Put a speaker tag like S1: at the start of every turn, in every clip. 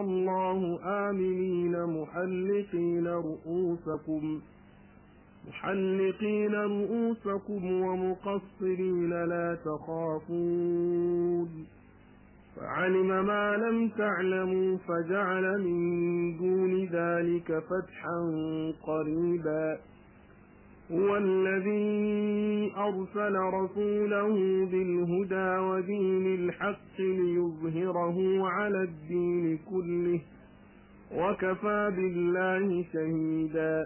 S1: الله آمنين محلقين رؤوسكم محلقين رؤوسكم ومقصرين لا تخافون فعلم ما لم تعلموا فجعل من دون ذلك فتحا قريبا هو الذي أرسل رسوله بالهدى ودين الحق ليظهره على الدين كله وكفى بالله شهيدا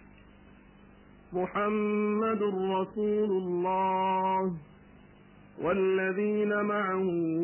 S1: محمد رسول الله والذين معه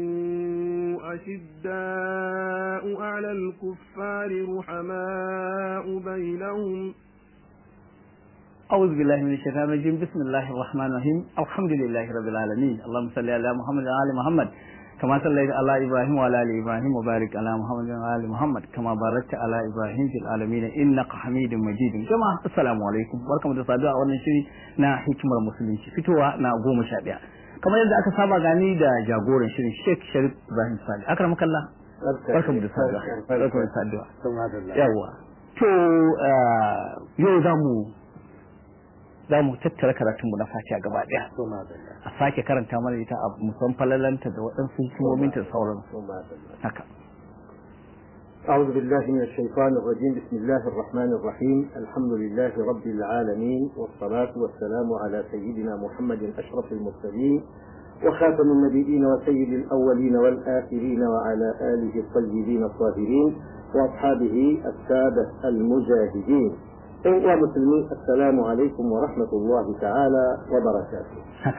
S1: أشداء على الكفار رحماء بينهم
S2: أعوذ بالله من الشيطان الرجيم بسم الله الرحمن الرحيم الحمد لله رب العالمين اللهم صل على محمد وعلى آل محمد كما صليت على إبراهيم وعلى آل إبراهيم وبارك على محمد وعلى آل محمد كما باركت على إبراهيم في العالمين إنك حميد مجيد جماعة السلام عليكم barkamu da saduwa a wannan shiri na hikimar musulunci fitowa na goma sha ɗaya kamar yadda aka saba gani da jagoran shirin Sheikh Sharif Ibrahim Sali akram kallah barkamu da saduwa barkamu da saduwa yawa to yau za mu za mu tattara karatunmu na fatiha gaba daya a sake karanta mana ita a musan falalanta da waɗansu hikimominta da sauran haka
S3: أعوذ بالله من الشيطان الرجيم بسم الله الرحمن الرحيم الحمد لله رب العالمين والصلاة والسلام على سيدنا محمد أشرف المرسلين وخاتم النبيين وسيد الأولين والآخرين وعلى آله الطيبين الطاهرين وأصحابه السادة المجاهدين ‘yan musulmi assalamu alaikum wa rahmatullahi ta'ala wa barakatu.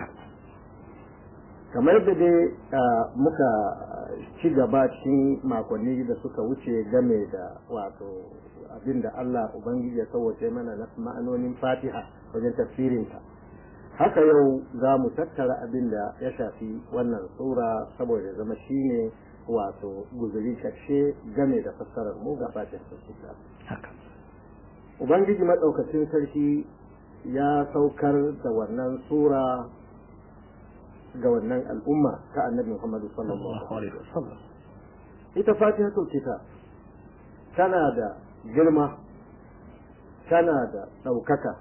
S3: kamar da dai muka ci gaba cikin makonni da suka wuce game da wato abin da Allah Ubangiji ya sauwace mana na ma'anonin fatiha wajen tafsirinta haka yau za mu tattara abin da ya shafi wannan sura saboda zama shine wato guzuri karshe game da fassarar mu ga fatiha
S2: haka
S3: Ubangiji maɗaukacin sarki ya saukar da wannan sura ga wannan al'umma ta annabi Muhammadu sallallahu Alaihi wasallam. Ita fatihatul kitab tana da girma, tana da ɗaukaka,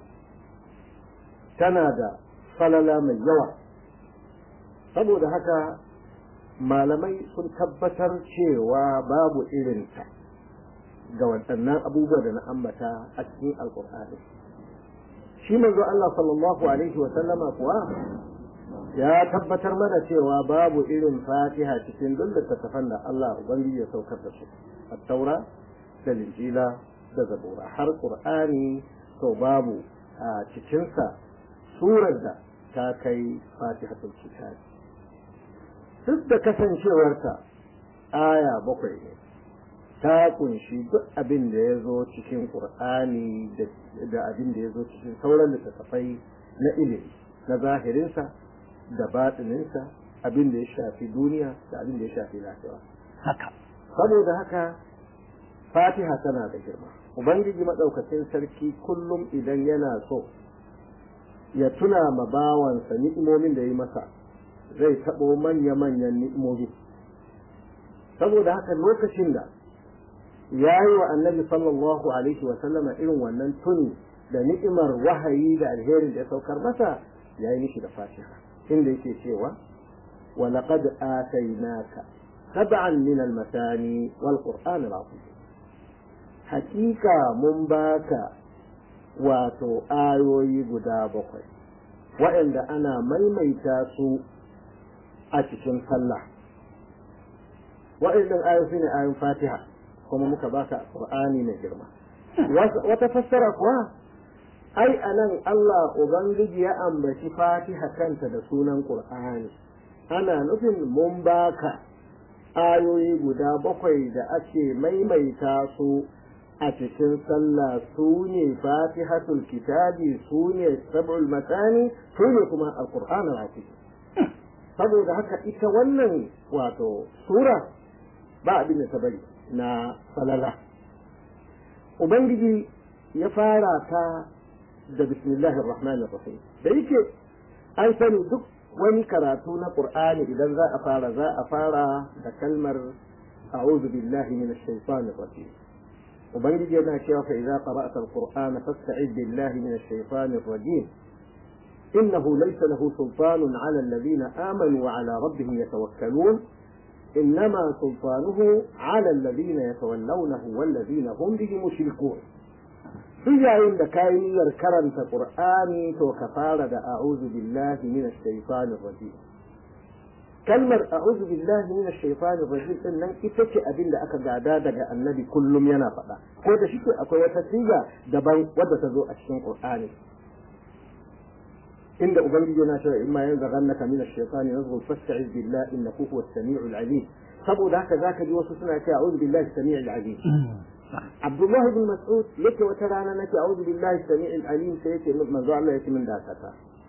S3: tana da falala mai yawa. Saboda haka malamai sun tabbatar cewa babu irinta. ga waɗannan abubuwa da na ambata a cikin alƙur'ani shi manzo Allah sallallahu alaihi wa sallama kuwa ya tabbatar mana cewa babu irin fatiha cikin duk littattafan da Allah ubangiji ya saukar da su at-taura da linjila da zabura har qur'ani to babu a cikinsa surar da ta kai fatihatul kitab duk da kasancewarta aya bakwai ne ta kunshi duk abin da ya zo cikin ƙur'ani da abin da ya zo cikin sauran littattafai na ilimi na zahirinsa da batininsa abin da ya shafi duniya da abin da ya shafi lafiya
S2: haka
S3: saboda haka fatiha tana da girma ubangiji maɗaukacin sarki kullum idan yana so ya tuna ma bawansa ni'imomin da ya yi masa zai taɓo manya-manyan ni'imomi saboda haka lokacin da ya yi wa annabi sallallahu alaihi wa sallama irin wannan tuni da ni'imar wahayi da alherin da ya saukar masa ya yi mishi da fatiha inda yake cewa wa laqad atainaka sab'an min al-masani wal qur'an al-azim hakika mun baka wato ayoyi guda bakwai waɗanda ana maimaita su a cikin sallah waɗannan ayoyi ne ayoyin fatiha kuma muka baka Qur'ani mai girma wata fassara kuwa ai anan Allah ubangiji ya ambaci Fatiha kanta da sunan Qur'ani ana nufin mun baka ayoyi guda bakwai da ake maimaita su a cikin sallah su ne fatihatul kitabi su ne sab'ul matani su ne kuma alqur'an al saboda haka ita wannan wato sura ba abin da ta bari na falala ubangiji ya fara ta da bismillahir rahmanir rahim da yake an sani duk wani karatu na qur'ani idan za a fara za a fara da kalmar a'udhu billahi minash shaitanir rajim ubangiji yana cewa fa idza qara'ta alqur'ana fasta'id billahi minash shaitanir rajim إنه ليس له سلطان على الذين آمنوا وعلى ربهم يتوكلون إنما سلطانه على الذين يتولونه والذين هم به مشركون duk yayin da kayi niyyar karanta Qur'ani to ka fara da a'udhu billahi minash shaitanir rajim kalmar a'udhu billahi minash shaitanir rajim din nan ita ce abin da aka gada daga annabi kullum yana faɗa ko da shi akwai wata siga daban wadda ta zo a cikin Qur'ani inda ubangiji yana cewa imma yanzaghannaka minash shaitani nazghun fasta'iz billahi innahu huwas samiul alim saboda haka zaka ji wasu suna cewa a'udhu billahi samiul alim Abdullahi bin Mas'ud yake wata rana nake a'udhu billahi samiul alim sai yake manzo Allah yake min dakata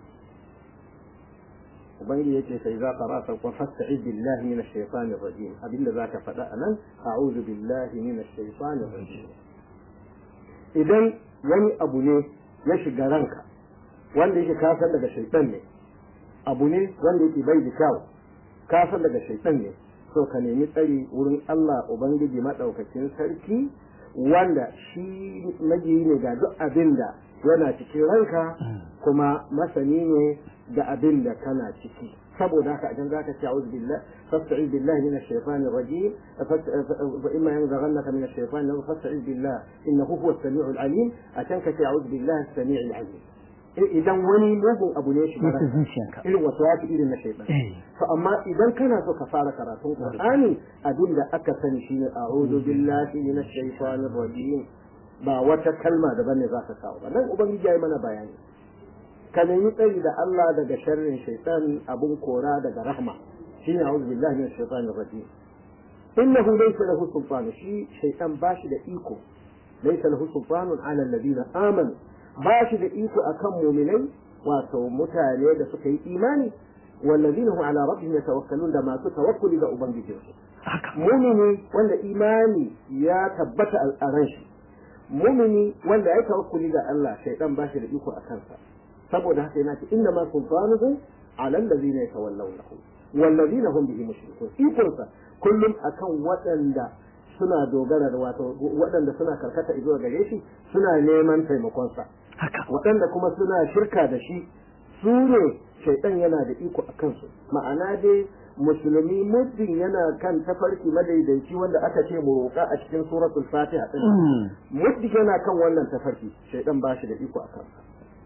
S3: ubangiji yake sai za ka rasa kun fasta'iz billahi minash shaitanir rajim abinda zaka faɗa anan a'udhu billahi minash shaitanir rajim idan wani abu ne ya shiga ranka wanda yake kasar daga shaitan ne abu ne wanda yake bai da kyau kasar daga shaitan ne so ka nemi tsari wurin Allah ubangiji madaukakin sarki wanda shi majiyi ne ga duk abin da yana cikin ranka kuma masani ne da abin da kana ciki saboda haka idan zaka ce a'udhu billah fasta'id billahi minash shaitanir rajim fa imma yanzaghannaka minash shaitani fasta'id billah innahu huwas samiul alim atan ka ce a'udhu billahi as-sami'il alim idan wani mugun abu ne shi
S2: Mutu zuciyanka.
S3: irin wasu wasu irin na shaitan to amma idan kana so ka fara karatun qur'ani abin da aka sani shine a'udhu billahi minash shaitanir rajim ba wata kalma da bane za ka kawo ba nan ubangiji ya yi mana bayani ka nemi tsari da Allah daga sharrin shaitan abun kora daga rahma shine a'udhu billahi minash shaitanir rajim innahu laysa lahu sultan shi shaitan bashi da iko laysa lahu sultanun ala alladhina amanu bashi da iko akan mu'minai wato mutane da suka yi imani والذين هم على ربهم يتوكلون da masu tawakkuli ga ubangijinsu mumini wanda imani ya tabbata a ran shi mumini wanda ya tawakkuli ga Allah shaytan ba shi da iko a kansa saboda haka yana ce inna ma sultanuhu ala allazina yatawallawnahu wallazina hum bihi mushrikun ikonsa kullum akan waɗanda suna dogara da wato waɗanda suna karkata zuwa gare shi suna neman taimakonsa waɗanda kuma suna shirka da shi su ne shaitan yana da iko a kansu ma'ana dai musulmi muddin yana kan tafarki madaidaici wanda aka ce mu roƙa a cikin suratul fatiha din muddin yana kan wannan tafarki shaitan ba shi da iko a kansa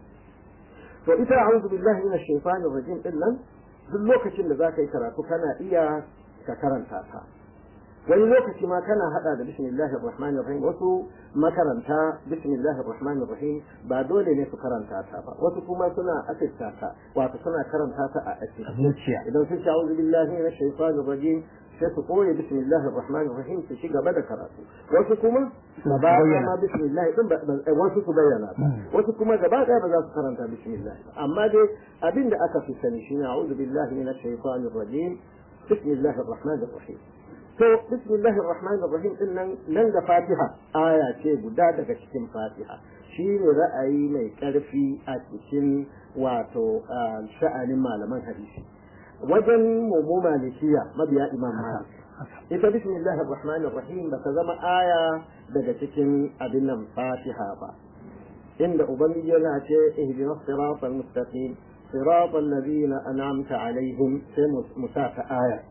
S3: to ita a'udhu billahi minash shaitanir rajim din nan duk lokacin da zaka yi karatu kana iya ka karanta ta wani lokaci ma kana hada da bismillahir rahmanir rahim wasu makaranta bismillahir rahmanir rahim ba dole ne su karanta ta ba wasu kuma suna asirta ta wato suna karanta ta a asirta
S2: zuciya
S3: idan sun sha auzu billahi minash shaitanir rajim sai su koyi bismillahir rahmanir rahim su ci gaba da karatu wasu kuma gaba ɗaya ma bismillah din wasu su bayyana ta wasu kuma gaba ɗaya ba za su karanta bismillah ba amma dai abin da aka fi sani shine a'udhu billahi minash shaitanir rajim bismillahir rahmanir rahim to bismillahir rahmanir rahim din nan nan da fatiha aya ce guda daga cikin fatiha shi ne ra'ayi mai karfi a cikin wato sha'anin malaman hadisi wajen mu malikiya mabiya imam malik ita bismillahir rahmanir rahim ba ta zama aya daga cikin abin nan fatiha ba inda ubangiji yana ce ihdinas siratal mustaqim siratal ladina an'amta alaihim sai musaka aya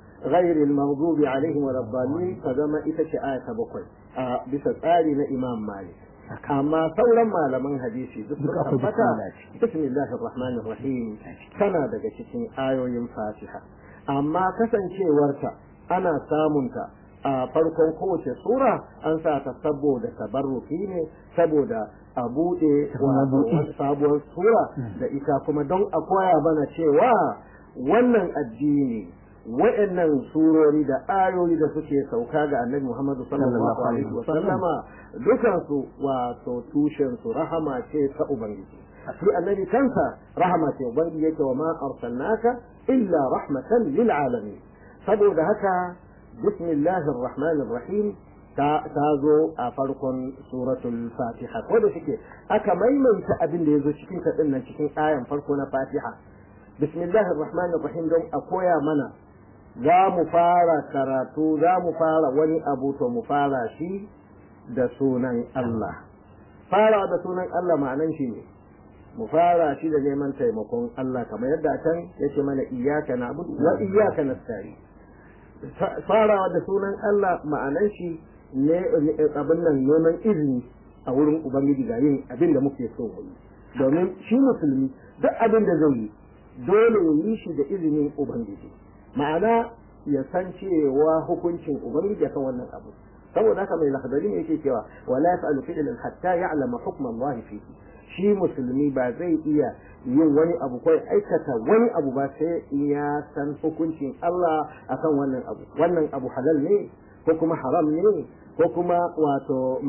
S3: غير المغضوب عليهم ولا الضالين فزما ita ce aya ta bakwai a bisa tsari na Imam Malik amma sauran malaman hadisi duk suka tabbata bismillahir rahmanir rahim tana daga cikin ayoyin Fatiha amma kasancewarta ana samunta a farkon kowace sura an sa ta saboda tabarruki ne saboda a buɗe sabuwar sura da ita kuma don a koya mana cewa wannan addini wa'annan surori da ayoyi da suke sauka ga annabi Muhammadu sallallahu alaihi wa sallama dukan su wato tushen su rahama ce ta ubangiji shi annabi kansa rahama ce ubangiji yake wa ma arsalnaka illa rahmatan lil alamin saboda haka bismillahir rahmanir rahim ta zo a farkon suratul fatiha ko da shike aka maimaita abin da yazo cikin ta cikin ayan farko na fatiha bismillahir rahmanir rahim don a koya mana za mu fara karatu za mu fara wani abu to mu fara shi da sunan Allah fara da sunan Allah ma'anan shi ne mu fara shi da neman taimakon Allah kamar yadda can yake mana iyyaka na'budu wa iyyaka nasta'in farawa da sunan Allah ma'anan shi ne abin nan neman izini a wurin ubangiji ga yin abin da muke so mu yi domin shi musulmi duk abin da zai yi dole ya yi shi da izinin ubangiji ma'ana ya san cewa hukuncin ubangiji akan wannan abu saboda haka mai lakadari ne yake cewa wala yaf'alu fi'lan hatta ya'lama hukma Allah fihi shi musulmi ba zai iya yin wani abu ko aikata wani abu ba sai ya san hukuncin Allah akan wannan abu wannan abu halal ne ko kuma haram ne ko kuma wato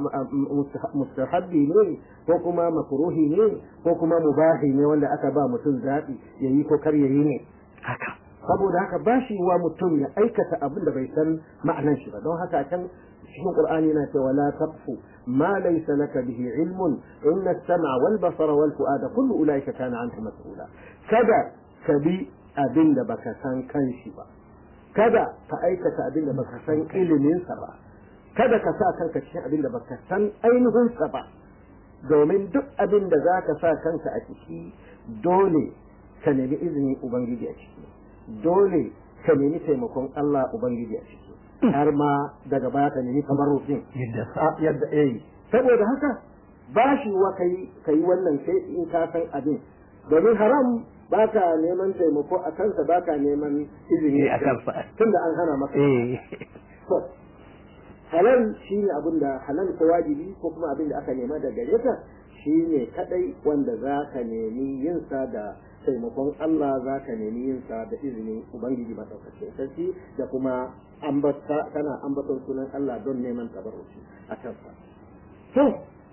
S3: mustahabbi ne ko kuma makruhi ne ko kuma mubahi ne wanda aka ba mutum zaɓi yayi ko kar yayi ne
S2: haka
S3: saboda haka ba shi wa mutum ya aikata abin da bai san ma'anan shi ba don haka can cikin qur'ani yana cewa la taqfu ma laysa laka bihi ilmun inna as-sam'a wal basara wal fu'ada kullu ulaika kana anhu mas'ula kada ka bi abin da baka san kanshi ba kada ka aikata abin da baka san ilimin sa ba kada ka sa kanka cikin abin da baka san ainihin sa ba domin duk abin da zaka sa kanka a ciki dole ka nemi izinin ubangiji a ciki dole ka nemi taimakon Allah Ubangiji a ciki har ma daga baya ka nemi kamar rufin yadda eh saboda haka ba shi wa kai kai wannan sai in ka san abin domin haram ba ka neman taimako a kansa ba ka neman izini
S2: a kansa
S3: tunda an hana maka to halal shine abin da halal ko wajibi ko kuma abin da aka nema da gare ka shine kadai wanda za ka nemi yin sa da taimakon Allah za ka nemi yin sa da izinin Ubangiji maɗaukacin sarki da kuma ambata kana ambaton sunan Allah don neman tabarruci a kansa. To,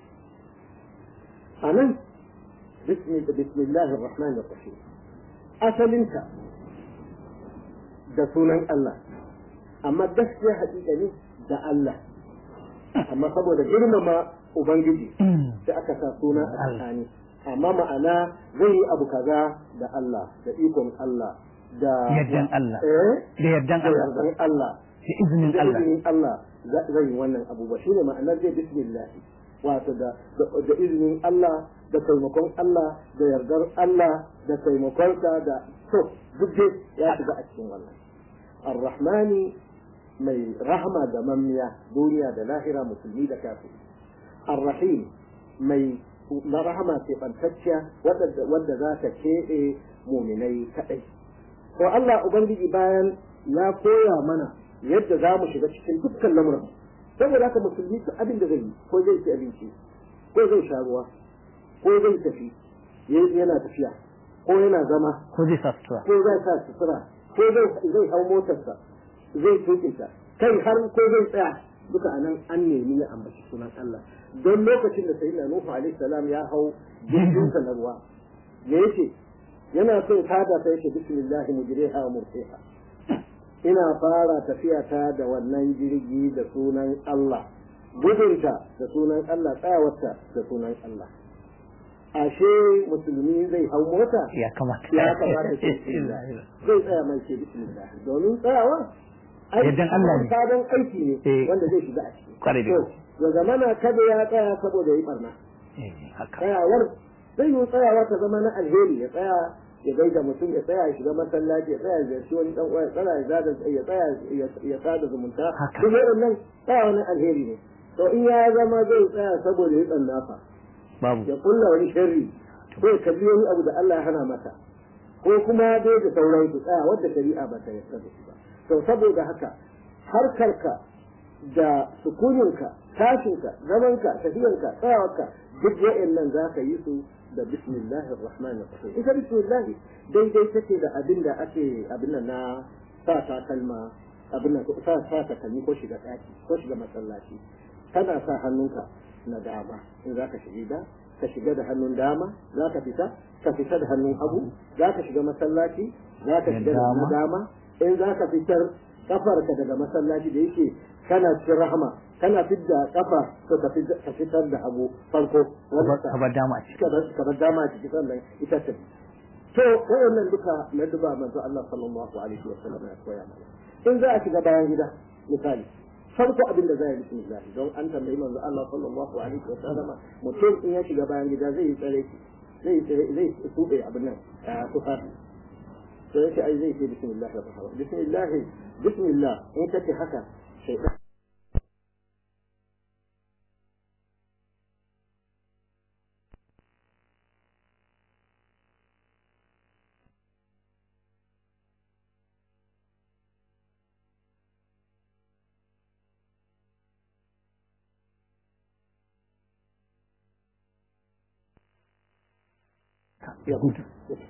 S3: a nan, bismillahir rahmanir rahim asalinka da sunan Allah, amma gaskiya haƙiƙa ne da Allah, amma saboda girmama Ubangiji sai aka sa suna a tsakani. amma ma'ana zai yi abu kaza da Allah da ikon Allah da
S2: yardan Allah
S3: eh
S2: da yardan
S3: da
S2: Allah
S3: yardan Allah
S2: da izinin
S3: da
S2: Allah
S3: izinin Allah zai yi wannan abubuwa shine ma'anar zai bismillah wato da da izinin Allah da taimakon Allah da yardar Allah da taimakon da to duk dai ya shiga a cikin wannan ar-rahmani mai rahama da mammiya duniya da lahira musulmi da kafiri ar-rahim mai na rahama ce fantacciya wadda za ta keɓe muminai kaɗai. To Allah Ubangiji bayan ya koya mana yadda za mu shiga cikin dukkan lamuran. Saboda haka musulmi su abin da zai yi ko zai ci abinci ko zai sha ruwa ko zai tafi yana tafiya ko yana zama
S2: ko zai sa sutura
S3: ko zai sa sutura ko zai hau motarsa zai tukinta kai har ko zai tsaya duka anan an nemi ya ambaci sunan Allah don lokacin da sayyidina Nuhu alaihi salam ya hau jirgin sa na ruwa me yake yana so ta da sai yake bismillah mujriha wa mursiha ina fara tafiya ta da wannan jirgi da sunan Allah gudunta da sunan Allah tsayawarta da sunan Allah ashe musulmi zai hau mota
S2: ya kamata
S3: ya kamata ce bismillah zai tsaya mai ce bismillah domin tsayawa
S2: Yardan Allah ne.
S3: sabon aiki ne
S2: Eh.
S3: wanda zai shiga a ciki
S2: Kwarai da
S3: To,
S2: gaske.
S3: ya zamana kada ya tsaya saboda yi barna
S2: Eh, haka
S3: tsayawar zai yi tsayawa ta zama na alheri ya tsaya ya gaida mutum ya tsaya ya shiga masallaci ya tsaya ya ziyarci wani dan uwa ya tsaya ya zada ya tsaya ya- ya sada zumunta
S2: Haka.
S3: duk waɗannan tsayawa na alheri ne to in ya zama zai tsaya saboda ya tsanna fa
S2: babu
S3: ya kulla wani sharri ko ya kalli wani abu da Allah ya hana mata ko kuma dai da sauran su tsaya wadda shari'a ba ta yarda da shi ba to saboda haka harkarka da sukuninka tashinka zamanka tafiyanka tsayawarka duk wa'annan za ka yi su da bismillahir rahmanir rahim ita bismillah daidai take da abin da ake abin nan na sa takalma abin nan sa sa takalmi ko shiga daki ko shiga masallaci kana sa hannunka na dama in za ka shiga ka shiga da hannun dama za ka fita ka fita da hannun hagu za ka shiga masallaci za ka
S2: Da
S3: shiga da hannun
S2: dama.
S3: dama in za ka fitar kafarka daga masallaci da yake kana cikin rahama kana fidda kafa to ka fid- ka fitar da hagu farko wanda
S2: ka bar dama a ciki
S3: ka bar ka bar dama ciki sannan ita ta to wayannan duka na duba manzo Allah sallallahu alaihi wa sallam ya koya mana in za a shiga bayan gida misali farko abin da zai yi bismillah don an tambayi manzo Allah sallallahu alaihi wa sallam mutum in ya shiga bayan gida zai yi tsare zai zai tube abin nan tufafi sai yake ai zai ce bismillah da fara bismillah bismillah in kace haka shaytan ya gudu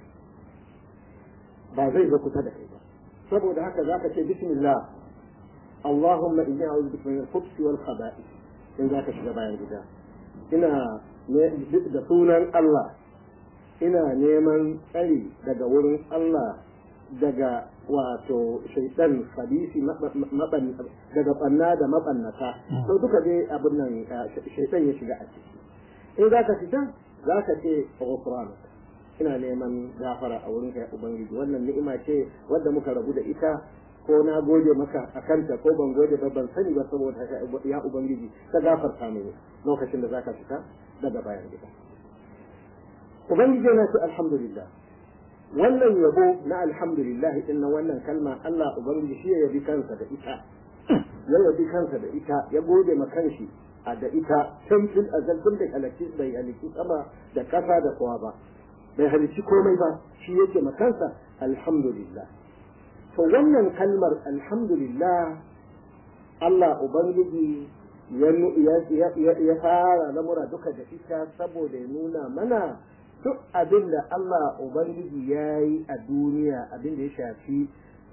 S3: ba zai zo kusa da kai ba saboda haka zaka ce bismillah Allahumma inni a'udhu bika min al-khubuthi wal khaba'ith in zaka shiga bayan gida ina da sunan Allah ina neman tsari daga wurin Allah daga wato shaitan hadisi daga banna da mabannata to duka dai abin nan shaitan ya shiga a ciki in zaka fita zaka ce ghufranaka ina neman gafara a wurin kai ubangiji wannan ni'ima ce wadda muka rabu da ita ko na gode maka a kanta ko ban gode ba ban sani ba saboda ya ubangiji ka gafarta mini lokacin da zaka fita daga bayan gida ubangiji yana ce alhamdulillah wannan yabo na alhamdulillah din wannan kalma Allah ubangiji shi ya yabi kansa da ita ya yabi kansa da ita ya gode ma kanshi a da ita tun fil azal tun da halaki bai halaki sama da kasa da kowa ba bai halicci komai ba shi yake makansa alhamdulillah to wannan kalmar alhamdulillah Allah Ubangiji ya fara lamura duka da ita saboda ya nuna mana duk abin da Allah Ubangiji ya yi a duniya abin da ya shafi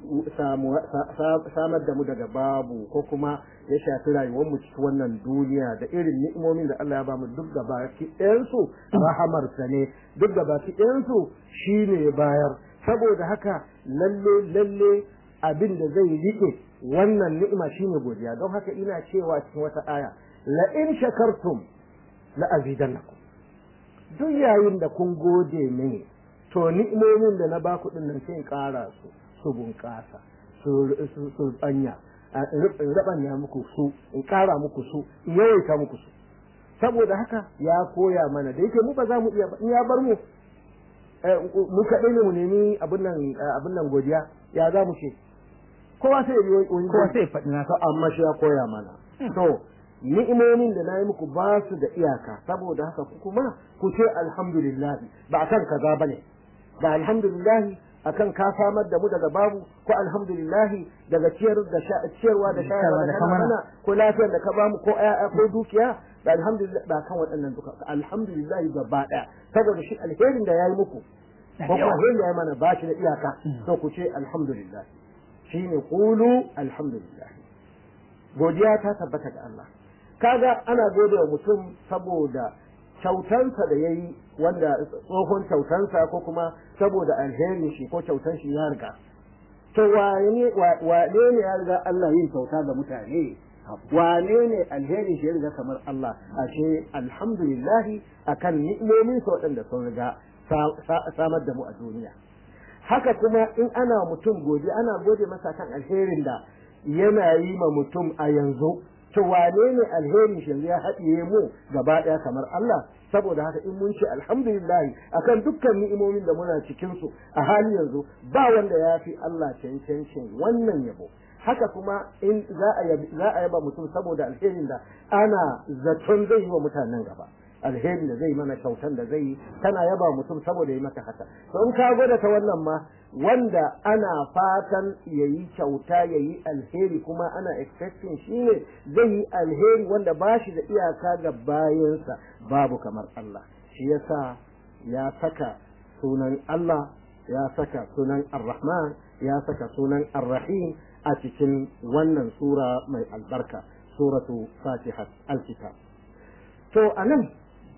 S3: samar da mu daga babu ko kuma ya shafi rayuwar mu cikin wannan duniya da irin ni'imomin da Allah ya ba mu duk gaba ki ɗayansu rahamarsa ne duk gaba ki ɗayansu shi ne ya bayar saboda haka lalle lalle abin da zai rike wannan ni'ima shine godiya don haka ina cewa cikin wata aya la in shakartum la azidannakum duk yayin da kun gode mini to ni'imomin da na baku din nan sai ƙara su su bunƙasa su tsanya in rabanya muku su in ƙara muku su in yawaita muku su saboda haka ya koya mana da yake mu ba za mu iya in ya bar mu mu kaɗai ne mu nemi abin nan abin nan godiya ya za mu ce kowa sai yi wani
S2: kowa sai faɗi na
S3: amma shi ya koya mana to ni'imomin da na yi muku ba su da iyaka saboda haka ku kuma ku ce alhamdulillah ba akan kaza bane ba alhamdulillah akan ka samar da mu daga babu ko alhamdulillah daga ciyar da ciyarwa da shayarwa da kana ko lafiyar da ka bamu ko ƴaƴa ko dukiya da alhamdulillah ba kan waɗannan duka alhamdulillah gaba ɗaya saboda shi alherin da yayi muku ko kuma alherin da yayi mana ba shi da iyaka to ku ce alhamdulillah shine qulu alhamdulillah godiya ta tabbata ga Allah kaga ana gode wa mutum saboda kyautansa da ya yi wanda tsohon kyautansa ko kuma saboda alherin shi ko kyautan shi ya riga to wane ne ya riga Allah yin kyauta ga mutane wane ne alherin shi ya riga kamar Allah ashe alhamdulillahi akan ni'imomin sa waɗanda sun riga samar da mu a duniya haka kuma in ana mutum gode ana gode masa kan alherin da yana yi ma mutum a yanzu to wane ne alherin shi ya haɗiye mu gaba ɗaya kamar Allah saboda haka in mun ce alhamdulillah akan dukkan ni'imomin da muna cikin su a hali yanzu ba wanda ya fi Allah cancancin wannan yabo haka kuma in za a za a yaba mutum saboda alherin da ana zaton zai yi wa mutanen gaba alherin da zai mana kyautan da zai yi tana yaba mutum saboda yi maka haka to in ka gwada ta wannan ma wanda ana fatan ya yi kyauta ya yi alheri kuma ana expecting shi ne zai yi alheri wanda ba shi da iyaka ga bayansa babu kamar Allah shi yasa ya saka sunan Allah ya saka sunan Ar-Rahman ya saka sunan Ar-Rahim a cikin wannan sura mai albarka suratu Fatiha al-Kitab to anan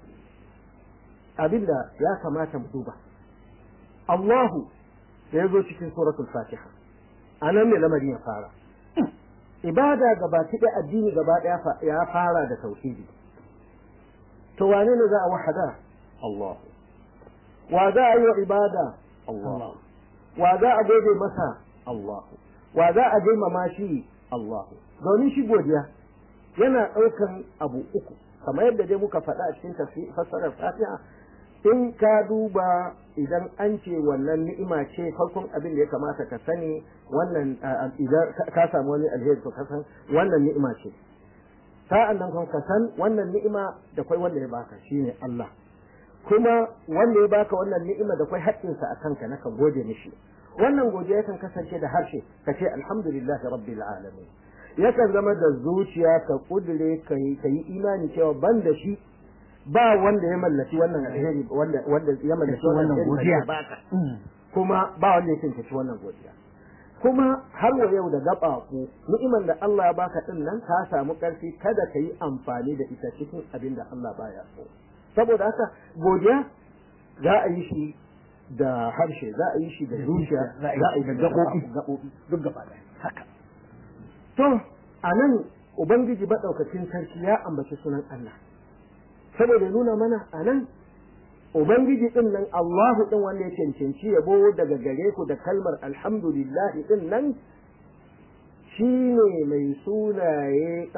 S3: abinda ya kamata mu duba Allahu da ya zo cikin suratul fatiha a nan ne lamarin ya fara ibada gaba ɗaya addini gaba ɗaya ya fara da tauhidi to wane ne za a wahada Allah wa za a yi wa ibada Allah wa za a gode masa Allah wa za a girmama shi Allah domin shi godiya yana ɗaukan abu uku kamar yadda dai muka faɗa a cikin fassarar fatiha in ka duba idan an ce wannan ni'ima ce farkon abin da ya kamata ka sani wannan idan ka samu wani alheri to ka san wannan ni'ima ce sa'an nan kuma ka san wannan ni'ima da kwai wanda ya baka shine Allah kuma wanda ya baka wannan ni'ima da kwai haƙƙinsa a kanka na ka gode mishi wannan godiya yakan kasance da harshe ka ce alhamdulillahi rabbil alamin yakan zama da zuciya ka kudure ka yi imani cewa ban da shi ba wanda ya mallaki wannan alheri wanda wanda ya mallaki wannan godiya kuma ba wanda ya cancanci wannan godiya kuma har wa yau da gaba ku ni'iman da Allah ya baka din nan ka samu karfi kada ka yi amfani da ita cikin abin da Allah baya so saboda haka godiya za a yi shi da harshe za a yi shi da zuciya za a yi da gaɓoɓi duk gaba ɗaya haka to a nan ubangiji maɗaukacin sarki ya ambaci sunan Allah saboda ya nuna mana a nan ubangiji ɗin nan Allahu ɗin wanda ya cancanci yabo daga gare ku da kalmar alhamdulillah ɗin nan shi ne mai sunaye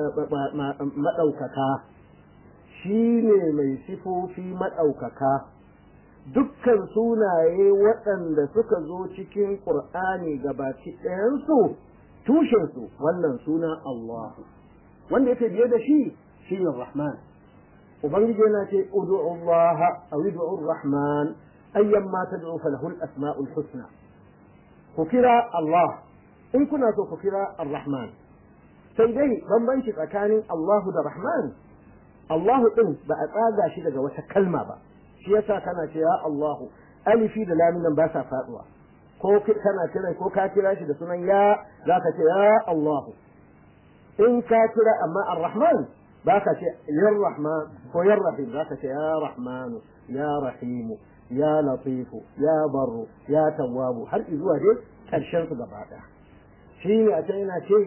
S3: maɗaukaka shi ne mai sifofi maɗaukaka dukkan sunaye waɗanda suka zo cikin ƙur'ani gabaki ɗayansu tushensu wannan suna Allah wanda yake biye da shi shi ne Rahman ubangiji yana ce ud'u Allah aw ud'u Rahman ayyan ma tad'u falahu al-asma'ul husna ku kira Allah in kuna so ku kira Ar-Rahman sai dai bambanci tsakanin Allah da Rahman Allah din ba a tsaga shi daga wata kalma ba shi yasa kana ce ya Allahu alifi da lamin nan ba sa faduwa ko kana kira ko ka kira shi da sunan ya zaka ce ya Allahu in ka kira amma ar-rahman baka ce ya rahman ko ya rahim zaka ce ya rahmanu ya rahimu ya latifu ya barru ya tawwabu har zuwa dai karshen su gaba daya shine a can yana ce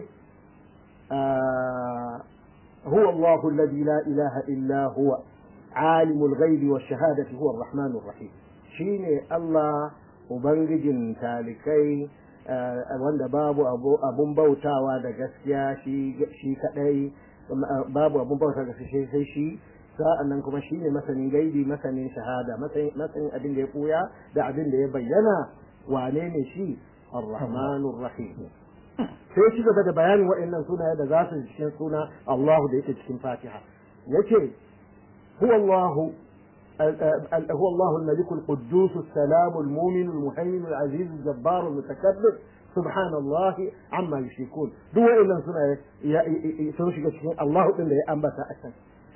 S3: هو الله الذي لا إله إلا هو عالم الغيب والشهادة هو الرحمن الرحيم شيني الله وبنجن تالكي wanda babu abun bautawa da gaskiya shi kadai babu abun bauta da sai sai shi sa'an nan kuma shine masanin gaibi masanin shahada masanin abin da ya koya da abin da ya bayyana wane ne shi ar-rahmanur rahim sai shi gaba da bayanin waɗannan sunaye da za su cikin suna Allahu da yake cikin Fatiha yace huwa Allahu هو الله الملك القدوس السلام المؤمن المهيمن العزيز الجبار المتكبر سبحان الله عما يشركون دو إلا سنة سنشك شيء الله إلا يأنبت أسن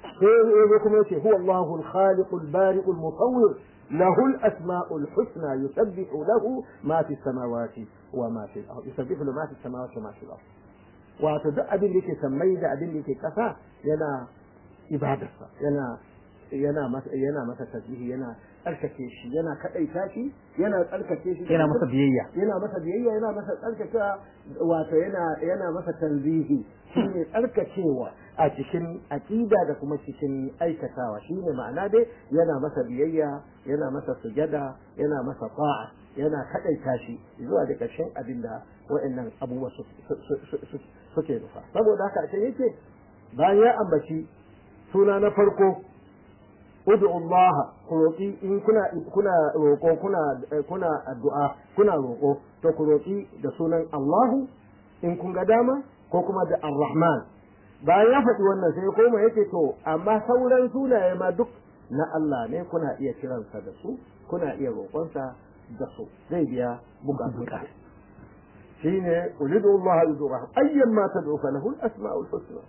S3: هو الله الخالق البارئ المصور له الأسماء الحسنى يسبح له ما في السماوات وما في الأرض يسبح له ما في السماوات وما في الأرض وتدع أبن لك سميد أبن لك كفا ينا إبادة ينا yana masa yana masa tasbihi yana tsarkake shi yana kadaita shi yana tsarkake shi
S2: yana masa biyayya
S3: yana masa biyayya yana masa tsarkake wato yana yana masa tanzihi shine tsarkakewa a cikin aqida da kuma cikin aikatawa shine ma'ana dai yana masa biyayya yana masa sujada yana masa ta'a yana kadaita shi zuwa da ƙarshen abin da wa'annan abubuwa suke nufa saboda haka a yake bayan ya ambaci suna na farko ud'u Allah ku roƙi in kuna kuna roƙo kuna kuna addu'a kuna roƙo to ku roƙi da sunan Allah in kun ga dama ko kuma da Ar-Rahman bayan ya faɗi wannan sai koma yake to amma sauran sunaye ma duk na Allah ne kuna iya kiransa da su kuna iya roƙonsa da su zai biya bukatunka shine ulidu Allah yudu rahman ayyan ma tad'u falahu al-asma'ul husna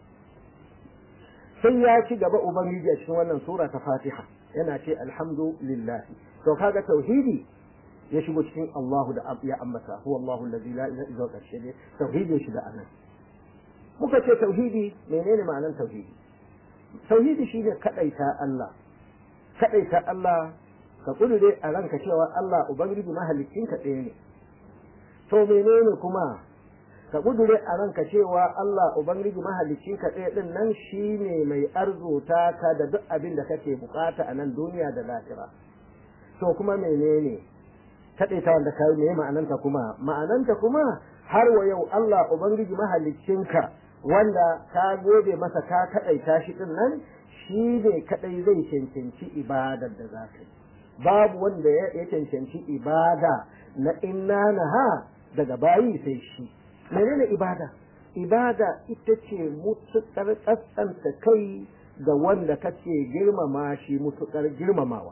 S3: sai ya ci gaba ubangiji a cikin wannan sura ta fatiha yana ce alhamdulillah to kaga tauhidi ya shigo cikin Allahu da ya ambata huwa Allahu allazi la ilaha illa huwa ne tauhidi ya shiga anan muka ce tauhidi menene ma'anar tauhidi tauhidi shine kadaita Allah kadaita Allah ka kudure a ranka cewa Allah ubangiji mahalicin ka ɗaya ne to menene kuma ka kudure a ranka cewa Allah Ubangiji mahalicci ka ɗaya ɗin nan shi ne mai arzuta ka da duk abin da kake bukata a nan duniya da lahira. To kuma menene kaɗaita wanda ka yi me ma'ananta kuma ma'ananta kuma har wa yau Allah ubangiji mahaliccinka wanda ka gode masa ka kaɗaita shi din nan shi ne kaɗai zai cancanci ibadar da za ka yi babu wanda ya cancanci ibada na inna na ha daga bayi sai shi menene ibada ibada ita ce mutuƙar ƙasƙanta kai ga wanda kace girmama shi mutuƙar girmamawa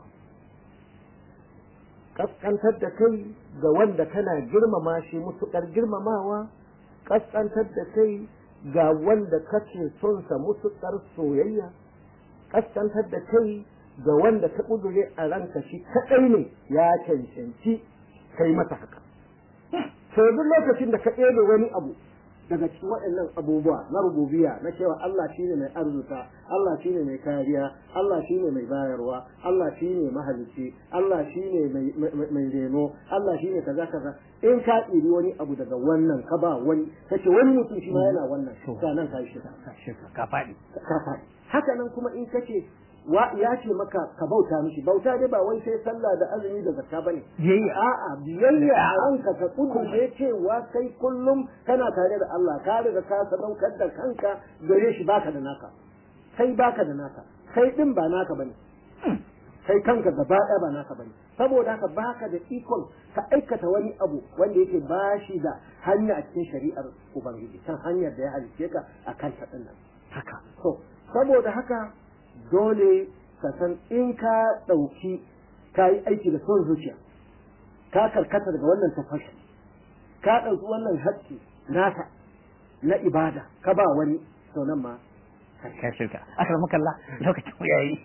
S3: ƙasƙantar da kai ga wanda kana girmama shi mutuƙar girmamawa ƙasƙantar da kai ga wanda kace son sa mutuƙar soyayya ƙasƙantar da kai ga wanda ka ƙudure a ranka shi kaɗai ne ya cancanci kai mata haka sai duk lokacin da ka ɗebe wani abu daga cikin waɗannan abubuwa na rububiya na cewa Allah shine mai arzuta Allah shine mai kariya Allah shine mai bayarwa Allah shine mahalicci Allah shine mai reno Allah shine kaza kaza in ka ɗiri wani abu daga wannan ka ba wani kace wani mutum shi ma yana wannan sanan ka shi
S2: ka faɗi
S3: ka faɗi haka nan kuma in kace wa ya ce maka ka bauta mishi bauta dai ba wai sai sallah da azumi da zakka bane
S2: biyayya
S3: a'a biyayya a ranka ka kudurce cewa kai kullum kana tare da Allah ka riga ka sadaukar da kanka gare shi baka da naka kai baka da naka kai din ba naka bane kai kanka gaba ɗaya ba naka bane saboda haka baka da ikon ka aikata wani abu wanda yake bashi da hanya a cikin shari'ar ubangiji kan hanyar da ya halice ka a kan ta nan
S2: haka
S3: to saboda haka dole ka san in ka ɗauki ka yi aiki da son zuciya ka karkata daga wannan tafashi ka ɗauki wannan haƙƙi naka na ibada ka ba wani to nan ma
S2: ka shirka aka rama kalla lokacin mu yayi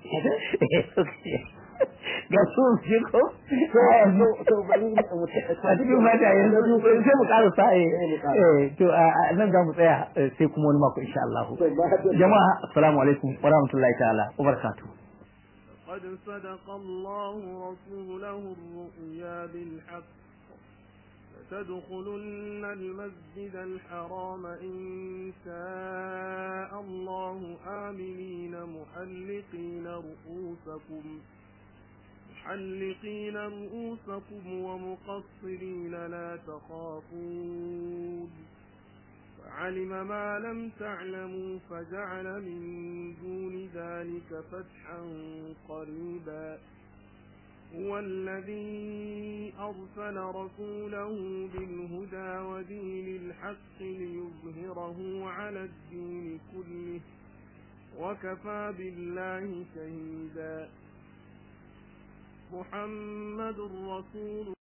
S2: ga su shi ko
S3: to bari
S2: a cikin mata yanzu sai mu ƙara sa eh to nan za mu tsaya sai kuma wani mako insha Allah jama'a assalamu alaikum wa rahmatullahi ta'ala wa barakatuh
S1: قد صدق الله رسوله الرؤيا بالحق لتدخلن المسجد الحرام إن شاء الله آمنين محلقين رؤوسكم محلقين رؤوسكم ومقصرين لا تخافون فعلم ما لم تعلموا فجعل من دون ذلك فتحا قريبا هو الذي أرسل رسوله بالهدى ودين الحق ليظهره على الدين كله وكفى بالله شهيدا محمد رسول